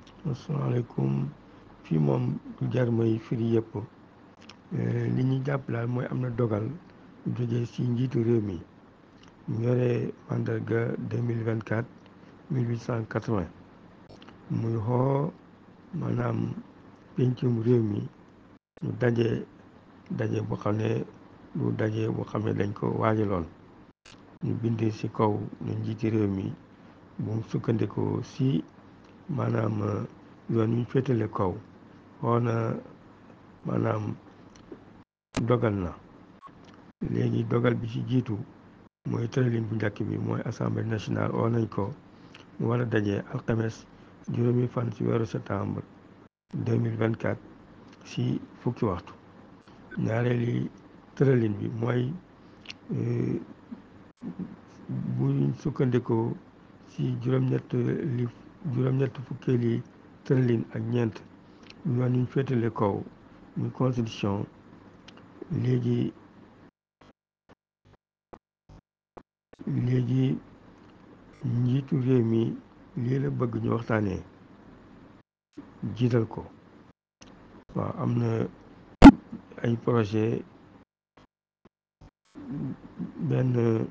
asalaamaaleykum fii moom du jar may firi yëpp li ñuy jàpp daal mooy am na dogal jóge ci njiitu réew mi mu yore mandarga 2024 1880 muy xoo maanaam pencum réew mi ñu daje daje boo xam ne du daje boo xam ne dañ ko waajaloon ñu bind ci kaw ne njiiti réew mi bu sukkandikoo ci maanaam yoon wi féetale kaw xoo na maanaam dogal na léegi dogal bi ci jiitu mooy tëralin bu njëkk bi mooy assemblée nationale oo nañ ko mu war a daje alxames juróomi fan ci weeru septembre 2024 ci fukki waxtu ñaareeli tëralin bi mooy buñ sukkandikoo ci juróom-ñett li juróom-ñett fukkeeli tëralin ak ñeent yoon ñu féetale kaw muy constitution léegi léegi njiitu réew mi lii la bëgg ñu waxtaanee jiital ko waaw am na ay projet benn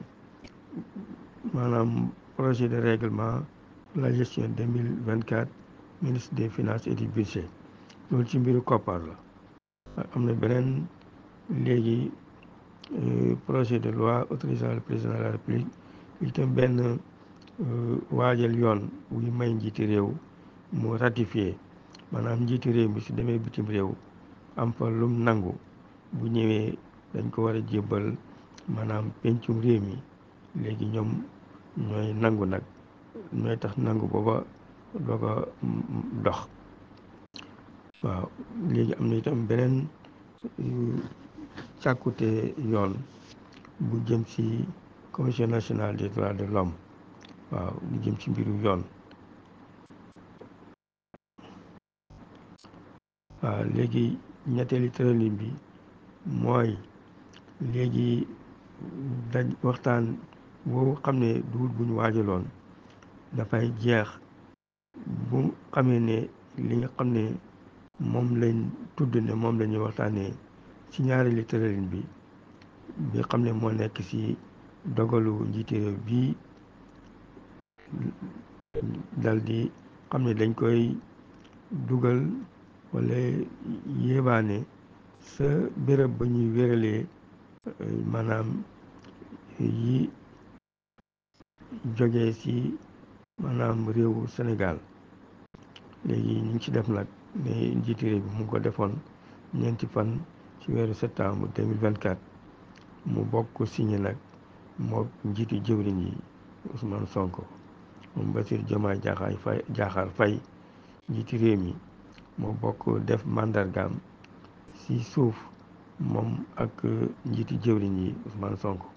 maanaam projet de règlement de la gestion 2024 ministre des finances et du budget loolu ci mbiru koppar la am na beneen léegi projet de loi autorisant le président de la république itam benn waajal yoon wuy may njiiti réew mu ratifié maanaam njiiti réew mi su demee bitim réew am fa lum nangu bu ñëwee dañ ko war a jébbal maanaam pencum réew mi léegi ñoom ñooy nangu nag ñooy tax nangu booba doo ko dox waaw léegi am na itam beneen càkkute yoon bu jëm ci commission nationale des droits de l'homme waaw lu jëm ci mbiru yoon waaw léegi ñetteeli tëralin bi mooy léegi daj waxtaan boobu xam ne duut bu ñu waajaloon dafay jeex bu xamee ne li nga xam ne moom lañ tudd ne moom la ñuy waxtaanee ci ñaareeli tëralin bi bi xam ne moo nekk ci dogalu njiiti réew bii dal di xam ne dañ koy dugal wala yéebaane sa béréb ba ñuy wéralee maanaam yi jógee ci maanaam réewu Sénégal léegi ñu ngi ci def nag ne njiiti réew bi mu ko defoon ñeenti fan ci weeru septembre 2024 mu bokk signé nag moo njiitu jëwriñ yi Ousmane Sonko moom Bassirou Diomaye Diakhar Faye Diakhar Faye njiiti réew mi moo bokk def mandargaam ci suuf moom ak njiitu jëwriñ yi Ousmane Sonko